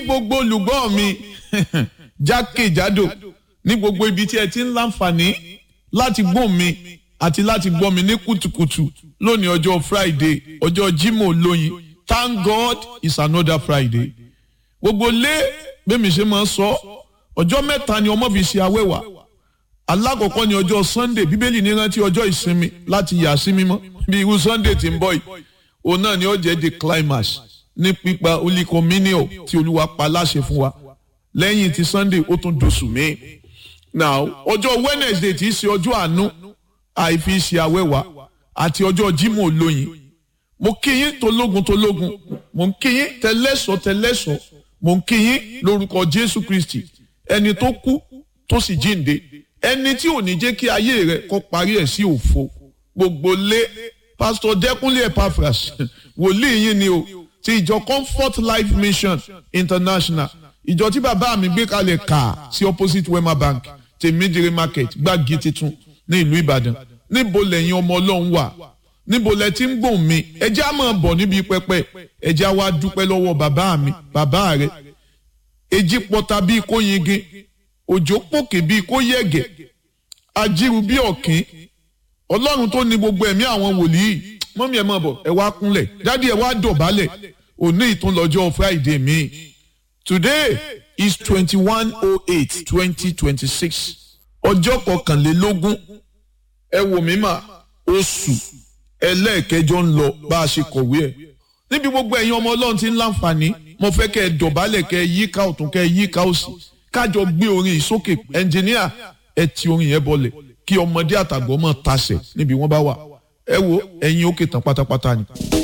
gbogbo olùgbọ́ mi jákèjádò ní gbogbo ibi tí ẹ ti ń láǹfààní láti gbọ́ mi àti láti gbọ́ mi ní kùtùkùtù lónìí ọjọ́ Friday ọjọ́ Jímọ̀ lóyin Thank God it's another Friday gbogbo lé bẹ́ẹ̀ mi ṣe máa ń sọ ọjọ́ mẹ́ta ni ọmọ fi ṣe awẹ́wà alákọ̀ọ́kọ́ ni ọjọ́ Sunday bíbélì ní rántí ọjọ́ ìsinmi láti yà sí mímọ́ bí irú Sunday ti ń bọ̀ yìí òun náà ni ó jẹ́ the climax ní pípa olíkọmínìọ̀ tí olúwa pa láṣẹ fún wa lẹ́yìn ti Sunday ó tún dosù mí. now ọjọ́ Wednesday tí í ṣe ọjọ́ àánú àìfi ṣe awẹ́wà àti ọjọ́ Jímọ̀ olóyin mo kí yín tológun tológun mo ń kí yín tẹlẹ́sọ̀ tẹlẹ́sọ̀ mo ń kí yín lórúkọ Jésù Kristi ẹni tó kú tó sì jíǹde ẹni tí ò ní jẹ́ kí ayé rẹ̀ kó parí ẹ̀ sí òfo gbogbo lé pásítọ̀ Dẹ́kúnlé Epaphras wòlíì yín ni o ti ìjọ Comfort Life Mission International ìjọ tí bàbá mi gbé kalẹ̀ kà sí opposite Wema Bank tèmídìrí market gbági titun ní ìlú Ìbàdàn níbo lẹ́yìn ọmọ Ọlọ́run wà níbo lẹ ti ń gbòhùn mi ẹjẹ́ á máa bọ̀ níbi pẹpẹ ẹjẹ́ á wá dúpẹ́ lọ́wọ́ bàbá mi bàbá rẹ̀ èjì pọ̀ta bíi kó yingin òjò pòkè bíi kó yẹ̀gẹ̀ ajíru bíi ọ̀kín ọlọ́run tó ní gbogbo ẹ̀mí àwọn wòlíì mọ́mí ẹ̀ máa bọ̀ ẹ wá kúnlẹ̀ dádì ẹ wá dọ̀bálẹ̀ òní ìtúnlọ́jọ́ friday mi today is twenty one oh eight twenty twenty six ọjọ́ kọkànlélógún ẹ wò mí mà oṣù ẹlẹ́ẹ̀kẹjọ ń lọ bá a ṣe kọ̀wé ẹ̀ níbi gbogbo ẹ̀yin ọmọ ọlọ́run ti ń láǹfààní mo fẹ́ kẹ́ ẹ dọ̀bálẹ̀ kẹ́ ẹ yíká ọ̀tún kẹ́ ẹ yíká òsì kájọ gbé orin ìsókè ẹnjìníà ẹ ti orin yẹn bọlẹ̀ kí ọmọdé àtàgbọ́ mọ̀ tasẹ̀ níbi wọ́n bá wà ẹ wo ẹ̀yin òkè tán pátápátá ni.